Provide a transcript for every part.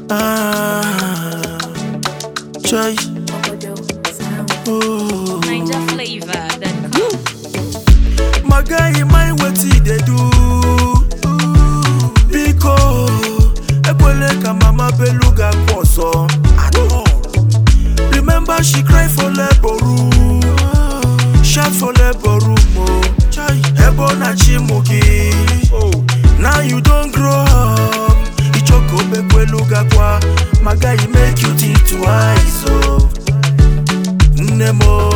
Ah, chai. Oh. Niger flavor. Then come. My guy, mind wetin he dey do. Biko, ekwele ka mama beluga kwụ ọsọ. Remember she cry for labor room, shout for labor room o. Ebe ọ na-achị mụ gị. Now you don grow up, ichoko bekweluga kwa. My guy, make you think twice o. Nne m o.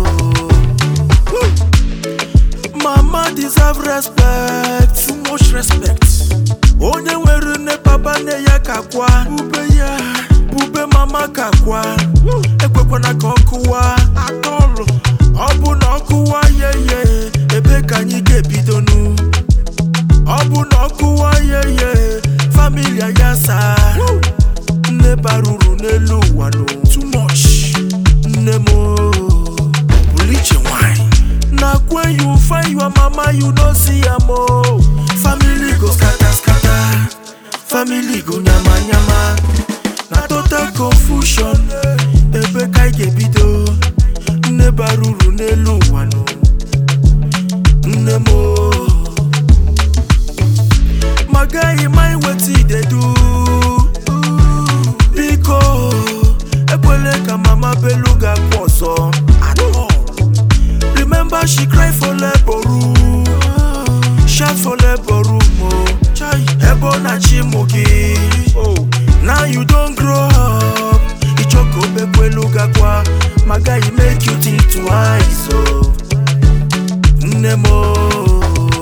Mama deserve respect, too much respect. Onye nwere nne papa nne ya ka kwa bube ya bube mama ka kwa ekwekwana ka ọ kụwa atọlụ ọ bụ na ọ kụwa yeye ebe ka anyị ga-ebidonu ọ bụ na ọ kụwa yeye familia ya saa nne bara uru n'elu ụwa no too much nne m o pụrụ iche nwanyị na when you find your mama you no see am o family go scatter scatter family go nyama nyama na total confusion ebe ka ị ga-ebido nne bara uru n'elu ụwa no nne m o my guy mind wetin e dey do biko ekwele ka mama beluga kwụ ọsọ Remember she cry for labor room Shout for labor room oh Ebe ọ na-achị mụ gị Now you don grow up Ichoko bekweluga kwa My guy make you think twice oh Nne m oh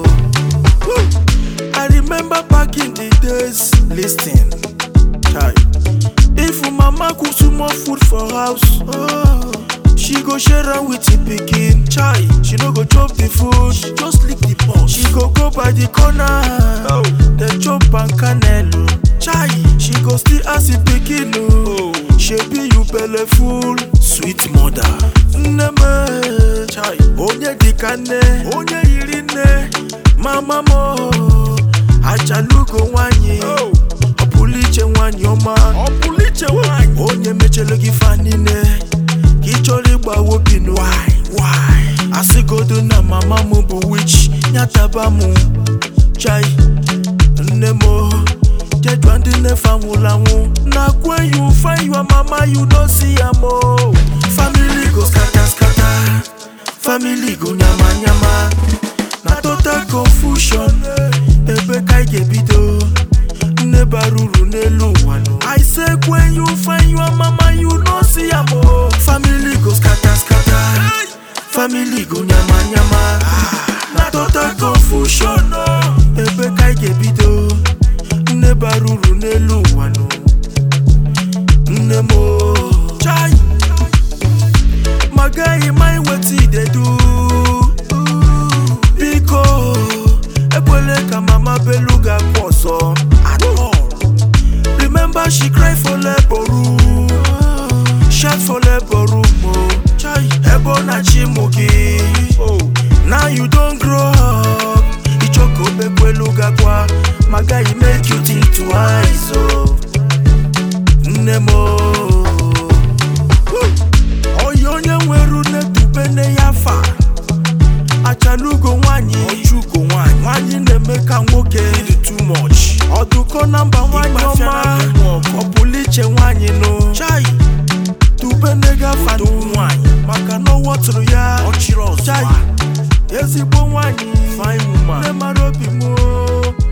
I remember back in the days Listen Chai. If mama cook too much food for house, oh, she go share am with the pikin. Chai, she no go chop the food, she just lick the pot. She go go by the corner, oh, then chop and canelo. Chai, she go still ask the pikin, oh, shebi you belle full, sweet mother. Nneme, chai, onye dịka nne, onye yiri nne, mama mo, achalugo nwanyị. Oh. ọ pụrụ iche nwanyị ọma ọ pụrụ iche nwanyị onye mechere gị fa niile ka ị chọrọ ịgba obi nụ asịgodo na mama m bụ wich nyataba m chai nne m o, jedua ndị nnefe anwụrụ anwụ na when you find your mama you no see am o family go scatter scatter family go nyama nyama na total confusion ebe ka ị ga-ebido nne bara uru n'elu ụwa no. I say when you find your mama you no see am o. Family go scatter scatter, family go nyama nyama. Na total confusion o. Ebe ka ị ga-ebido, nne bara uru n'elu ụwa no. Nne m o. Chai. My guy mind wetin e dey do. Biko, ekwele ka mama beluga kwụ ọsọ. Remember she cry for labor room Shout for labor room oh Ebe ọ na-achị mụ gị Now you don grow up Ichoko bekweluga kwa My guy make you think twice oh Nne m oh Oyi onye nwere une dube nne ya fa achalugo nwanyị ọchụgo nwanyị nwanyị na-eme ka nwoke dị too much ọdụkọ na mba nwanyị ọma ọ pụrụ iche nwanyị nụ chai tube negafa nwanyị maka na ọ wọtụrụ ya ọchịrị ọzọ ezigbo nwanyị nne mara obi m o.